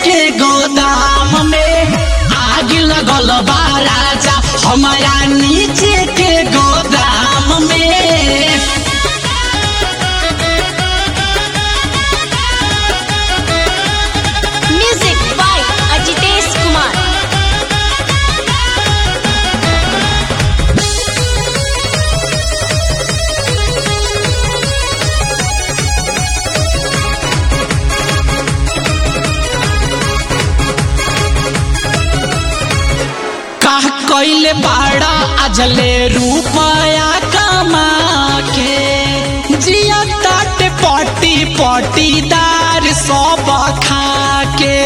के गोदाम में आग लगल बा राजा हमारा नीचे के गोदाम में Music by Ajitesh Kumar. का कैले बाड़ा अजले रुपया कमा के जिया ताट पटी पटीदार सब खा के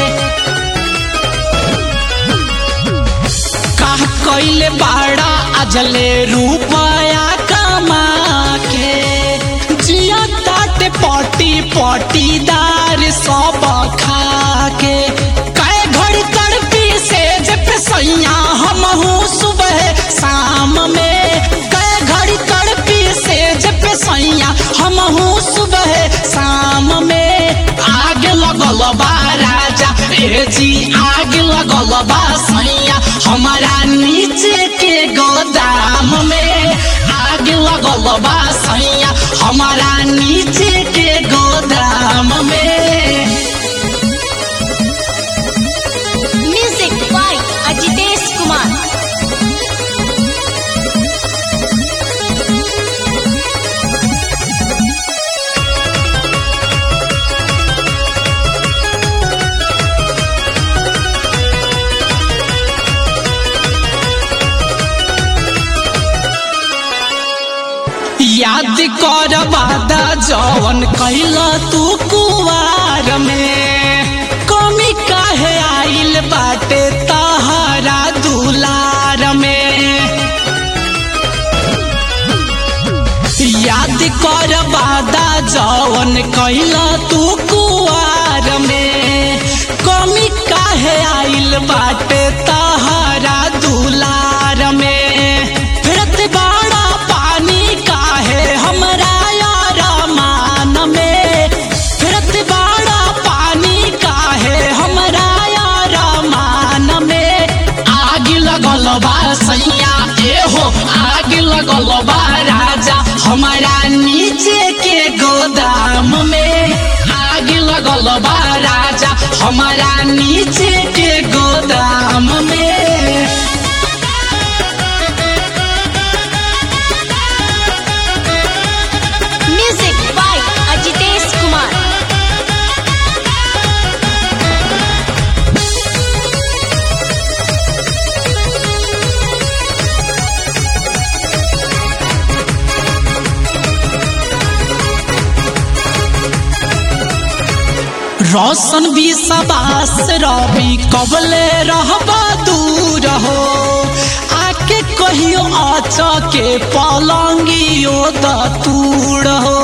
का कैले बाड़ा अजले रुपया कमा के जिया ताट पटी पटीदार सब खा के कै घड़ी तड़पी से जब सैया हम हूँ सुबह शाम में कै घड़ी तड़पी से जब सैया हम हूँ सुबह शाम में आग लगल बा राजा ए जी आग लगल बा सैया हमारा नीचे के गोदाम में आग लगल बा सैया हमारा नीचे के गोदाम में Music by Ajitesh Kumar. याद कर वादा जवन कैला तू कुवार में कमी काहे आइल बाटे तहरा दुलार में याद कर वादा जवन कैला तू कुवार में कमी काहे आइल बाटे तहरा दुलार में फिरत बाड़ा पानी काहे हमरा यार मान में फिरत बाड़ा पानी काहे हमरा यार मान में आग लगल बा सैया ए हो आग लगल बा राजा हमारा नीचे के गोदाम में आग लगल बा राजा हमारा नीचे के गोदाम में Music by Ajitesh Kumar. रोशन भी सबास रवि कबले रहबा दूर हो आके कहियो आच के पलंगियो दूर हो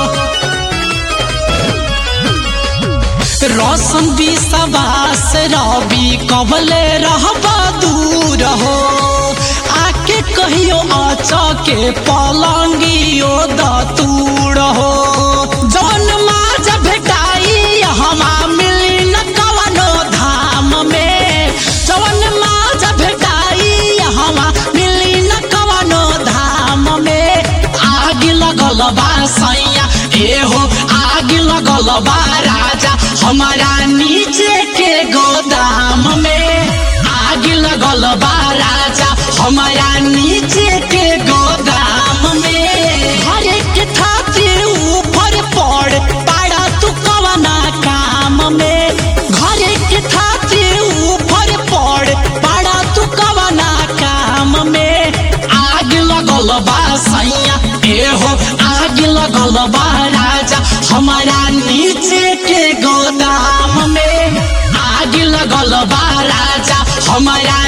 रोशन भी सबास रवि कबले रहबा दूर हो आके कहियो आच के पलंगियो दूर हो जौन माज भेटाई हमा मिली न कवनो धाम में जौन माज भेटाई हमा मिली न कवनो धाम में आग लगल बा सैया ए हो आग लगल बा राजा हमारा नीचे के गोदाम में आग लगल बा राजा हमारा नीचे के गोदाम में हर एक खातिर ऊपर पड़ पाड़ा तू कवना काम में घर के खातिर ऊपर पड़ पाड़ा तू कवना काम में आग लगल बा सैया ए हो आग लगल बा राजा हमारा नीचे के गोदाम में आग लगल बा राजा हमारा